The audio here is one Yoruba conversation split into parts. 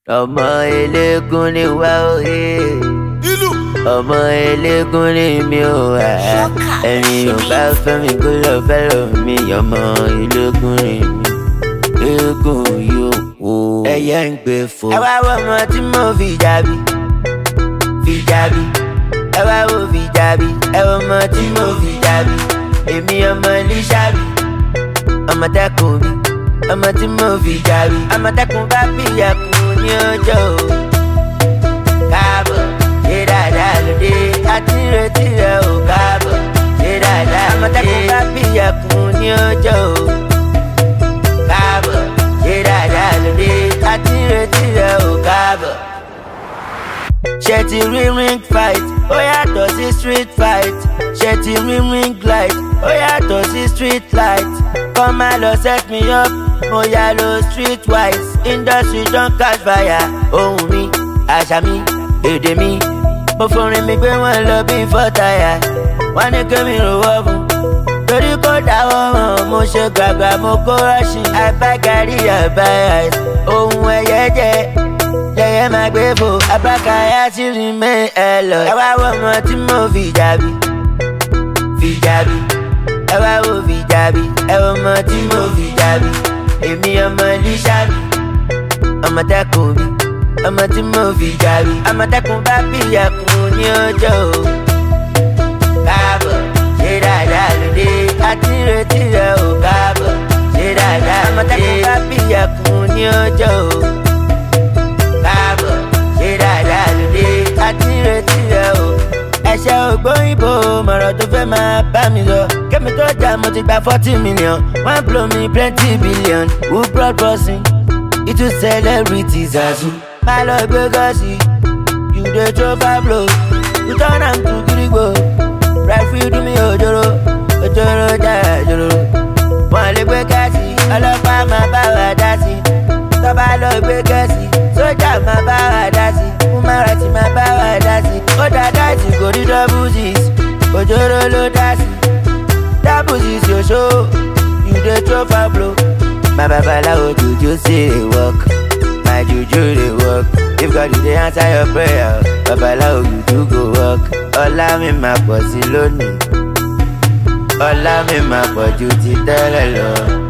ọmọ eléégún ni wá òye ìlú ọmọ eléégún ni mi ò wá ẹni ò bá fẹ́ mi kó lọ fẹ́ lọ mi ọmọ eléégún ni mi eégún yóò wò ẹyẹ ń gbé fò. ẹ wá wọ ọmọ tí mo fi jàbí fi jàbí ẹ wá wo fi jàbí ẹ wọ ọmọ tí mo fi jàbí èmi ọmọ lísàbí ọmọ tẹkùn bí ọmọ tí mo fi jàbí ọmọ tẹkùn bá fìyàkùn ní ọjọ́ o káàbọ̀ ṣe dáadáa lóde àti retí rẹ ò káàbọ̀ ṣe dáadáa ọmọ tẹkùn bá fìyàkùn ní ọjọ́ o káàbọ̀ ṣe dáadáa lóde àti retí rẹ ò káàbọ̀ ṣe ti rí ring fight ó yàtọ̀ sí street fight ṣe ti rí ring light ó yàtọ̀ sí street light kọ́ máa lọ set me up mo yà lọ street wise industry don catch fire ohun mi àṣà mi èdè mi mo forin mi gbé wọn lọ bí fọ́tàyà wọn ní kémi rò wọ́ fún torí kò dáwọ́ hàn mo ṣe gbàgbà mo kó rọ́ọ̀ṣì àbágarí àbáyà ohun ẹ̀yẹ jẹ́ lẹ́yẹ máa gbé fò abákayá sí rí mẹ́ ẹ lọ. ẹ wá wọ ọmọ tí mo fi jàbí fi jàbí ẹ wá wo fi jàbí ẹ wọ ọmọ tí mo fi jàbí èmi ọmọ lísàbí ọmọ tẹkùn bí ọmọ tí mo fi jàbí ọmọ tẹkùn bá bìyàkùn ní ọjọ́ o káàbọ̀ ṣe dáadáa lóde àti retí rẹ ò káàbọ̀ ṣe dáadáa ọmọ tẹkùn bá bìyàkùn ní ọjọ́ o káàbọ̀ ṣe dáadáa lóde àti retí rẹ o. ẹ̀ṣẹ̀ ògbóyìnbó mọ̀rọ̀ tó fẹ́ máa bá mi lọ. kémi tó jà mo ti gba forty million one blow me plenty billion who brought bossing itu celebrities azu. má lọ gbé gọ́ọ̀sì you dey throw far blow you turn am to gidigbo referee do me ojoro ojoro jẹ́ ojoro. wọ́n lè gbé gáàsì ọlọ́pàá máa bá wa dá sí tọ́ba lọ gbé gẹ̀ẹ́sì sójà máa bá wa dá sí fúnmárasì máa bá wa dá sí ó dá dáìsì kò rí dọ́bùsìs òjòrò ló dá sí dábùsìs yòṣó you dey throw far blow. my babaláwo juju still dey work my juju dey work if God dey answer your prayer babaláwo juju go work ọlá mi máa pọ̀ sí lónìí ọlá mi máa pọ̀ ju ti tẹ́lẹ̀ lọ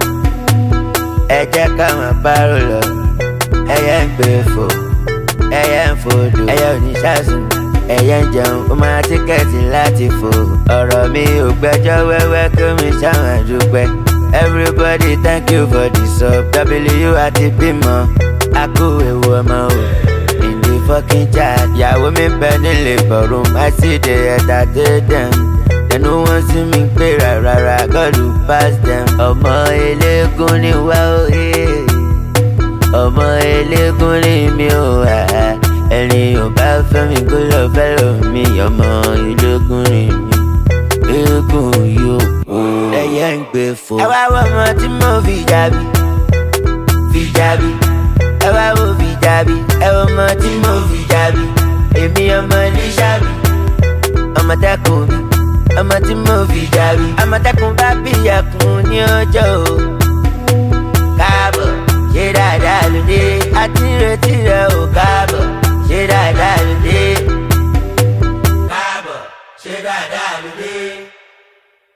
ẹ jẹ́ ká máa bárò lọ ẹyẹ ń gbé fò ẹyẹ ń fòdò ẹyẹ ò ní ṣàṣùn ẹyẹ ń jẹun ó máa tíkẹ́ẹ̀tì láti fò ọ̀rọ̀ mi ò gbẹ́jọ́ wẹ́wẹ́ kí mi ṣàwọn dúpẹ́ everybody thank you for the sub w àti bímọ a kú ewu ọmọ o in the fokin chat ìyàwó mi bẹ nílé bọ̀rùn má sì dé ẹ̀ta dé dẹ̀m ẹnu wọn sí mi pé rárá God will pass them ọmọ eléégún ni wá òye ọmọ eléégún ni mi ò wá ẹni ò bá fẹ́ mi kó lọ fẹ́ lọ mi ọmọ eléégún ni mi eégún yóò kú ẹyẹ ń gbé fò. ẹ wá wọ ọmọ tí mo fi jàbí fi jàbí ẹ wá wo fi jàbí ẹ wọ ọmọ tí mo fi jàbí èmi ọmọ lísàbí ọmọ tẹkùn bí ọmọ tí mo fi jàbí ọmọ tẹkùn bá bìyàkùn ní ọjọ́ o.